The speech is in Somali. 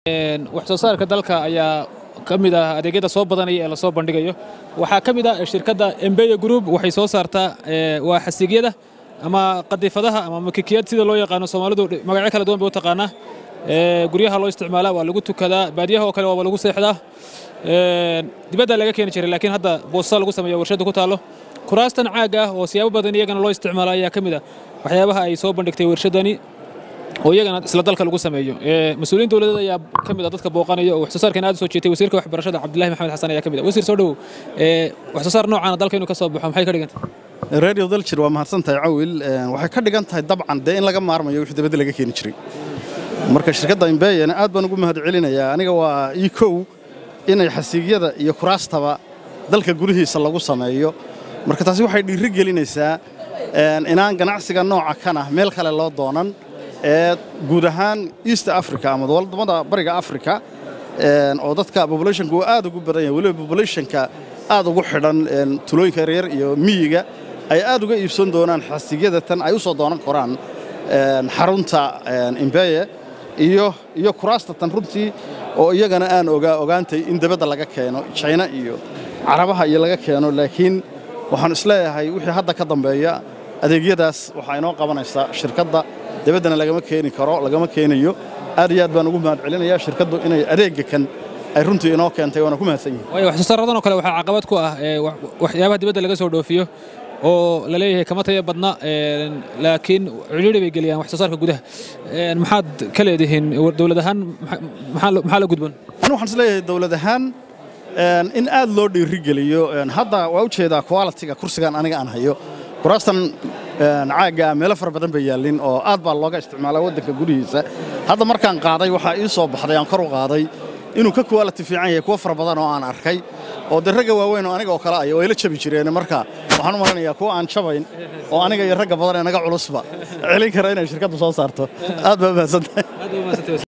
wax soo saarka dalka ayaa ka mid ah adeegyada soo badanaya ee lasoo bandhigayo waxaa ka mid ah shirkadda embeya group waxay soo saartaa waa xasigyada ama qadifadaha ama makikiyad sida loo yaqaano soomaalidu magacyo kala duwan bay u taqaanaa guryaha loo isticmaalaa waa lagu tukadaa baadiyaha oo kale waaba lagu seexdaa dibadda laga keeni jiray laakiin hadda boosta lagu sameeyo warshadda ku taallo kuraastan caagga ah oo siyaabo badan iyagana loo isticmaalo ayaa ka mid ah waxyaabaha ay soo bandhigtay warshaddani oo iyagana isla dalka lagu sameeyo mas-uuliyiin dowladeed ayaa ka mid ah dadka booqanaya oo wax soo saarkan aad u soo jeetay wasiirka waxbarashada cabdullahi maxamed xasan ayaa ka mid ah wasiir soo dhowow wax soo saar noocaana dalka inuu ka soo baxo maxay ka dhigan tahay radio daljir waa mahadsan tahay cawil waxay ka dhigan tahay dabcan dee in laga maarmayo wixii dibadda laga keeni jiray marka shirkadda imbeyana aad baan ugu mahad celinayaa aniga waa ii kow inay xasiigyada iyo kuraastaba dalka gudihiisa lagu sameeyo marka taasi waxay dhiiri gelinaysaa inaan ganacsiga nooca kana meel kale loo doonan ee guud ahaan east africa ama wadamada bariga africa oo dadka populationka uu aad ugu badan yahay weliba populationka aad ugu xidhan tulooyinka yaryar iyo miyiga ay aad uga iibsan doonaan xasigyada tan ay u soo doonan koraan xarunta imbeye iyo iyo kuraasta tan runtii oo iyagana aan ogaa ogaantay in dabadda laga keeno china iyo carabaha iyo laga keeno laakiin waxaan isleeyahay wixii hadda ka dambeeya adeegyadaas waxaa inoo qabanaysaa shirkadda dabaddana lagama keeni karo lagama keenayo aad iyo aad baan ugu mahad celinayaa shirkaddu inay adeegga kan ay runtii inoo keentay waana ku mahadsan yihin waayo wax soo saaradan oo kale waxaa caqabad ku ah waxyaabaha dibadda laga soo dhoofiyo oo la leeyahay kama taya badna laakiin ciriiri bay geliyaan wax soo saarka gudaha maxaad ka leedihiin dowlad ahaan maxaa la gudban anu waxaan isleeyahay dowlad ahaan in aad loo dhiirigeliyo hadda waa u jeedaa qualitiga kursigan aniga aan hayo kuraastan caagga meelo fara badan bay yaallin oo aad baa looga isticmaalaa waddanka gudihiisa hadda markaan qaaday waxaa ii soo baxday aan kor u qaaday inuu ka quality fiican yahay kuwo fara badan oo aan arkay oo de ragga waaweyn oo aniga oo kale ay way la jabi jireen marka waxaan u malanayaa kuwa aan jabayn oo aniga iyo ragga badan ee naga culusba celin kara inay shirkaddu soo saarto aad baa mahadsantahay